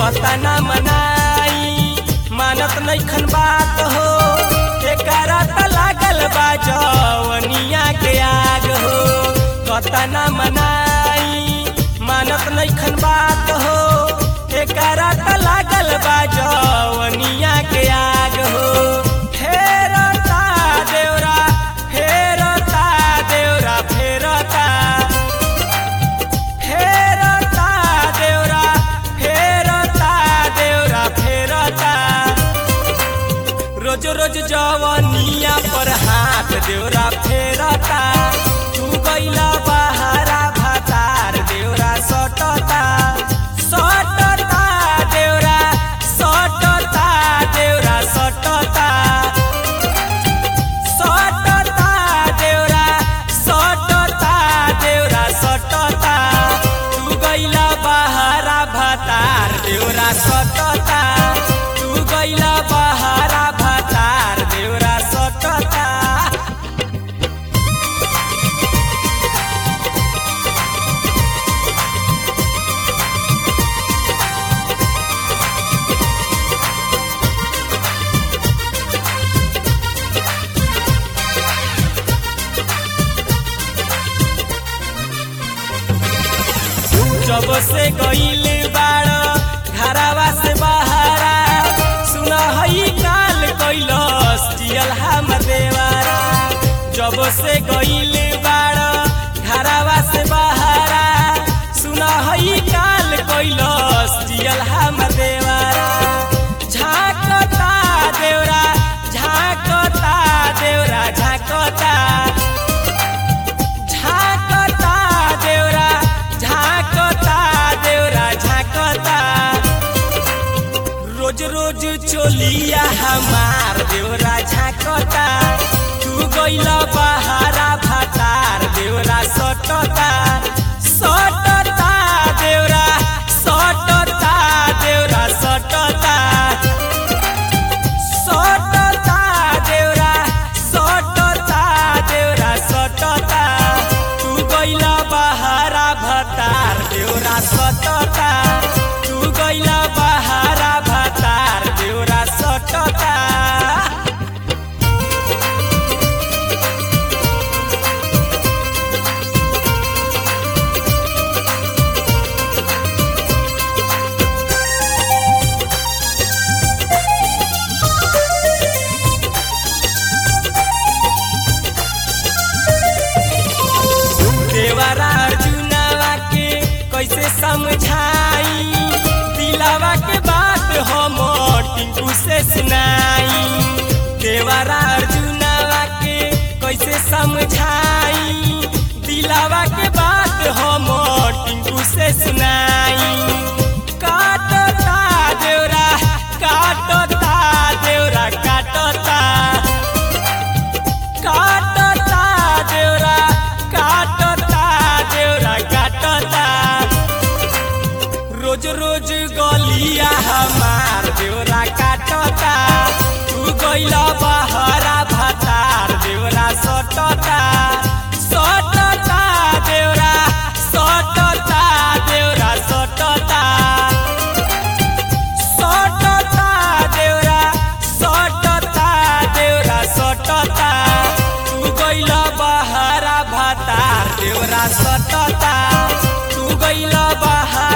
कतना मनाई मानत नैखन बात हो एकरा त लागल बा जवनिया के आग हो कतना मनाई मानत नैखन बात हो एकरा त लागल बा जवनिया के आग हो फेरता देवरा फेरता देवरा फेरता फेरता देवरा फेरता देवरा फेरता रोज रोज जवनिया पर हाथ देवरा फेरता तू गइला बहारा भातार देवरा सटता सटता देवरा सटता देवरा सटता सटता देवरा सटता देवरा सटता तू गइला बहारा भातार देवरा सटता तू गइला बहारा भातार देवरा सटता जब से गईल बाड़ घरावा से बहारा सुन हई काल कैलस जियल हम देवारा जब से गईल बाड़ घरावा से बहारा सुन हई काल कैलस जियल हम देवारा झाकता देवरा झाकता देवरा झाकता झाकता देवरा झाकता देवरा झाकता रोज रोज चोलिया हमार देवरा झाकता तू गइला बहारा भातार देवरा सटता सटता देवरा सटता देवरा सटता सटता देवरा सटता देवरा सटता तू गइला बहारा भतार देवरा सटता तू गइला बहारा भतार देवरा सटता देवरा अर्जुनवा के कैसे समझाई दिलावा के बात हम टिंकू से सुनाई देवरा अर्जुनवा के कैसे समझाई दिलावा के बात हम टिंकू से सुनाई काटता देवरा काटता देवरा काटता काटता देवरा काटता देवरा काटता रोज रोज गलिया हमार देवरा काटता तू गइला बहरा भातार देवरा सटता सटता देवरा सटता देवरा सटता सटता देवरा सटता देवरा सटता तू गइला बहारा भातार देवरा सटता तू गइला बहारा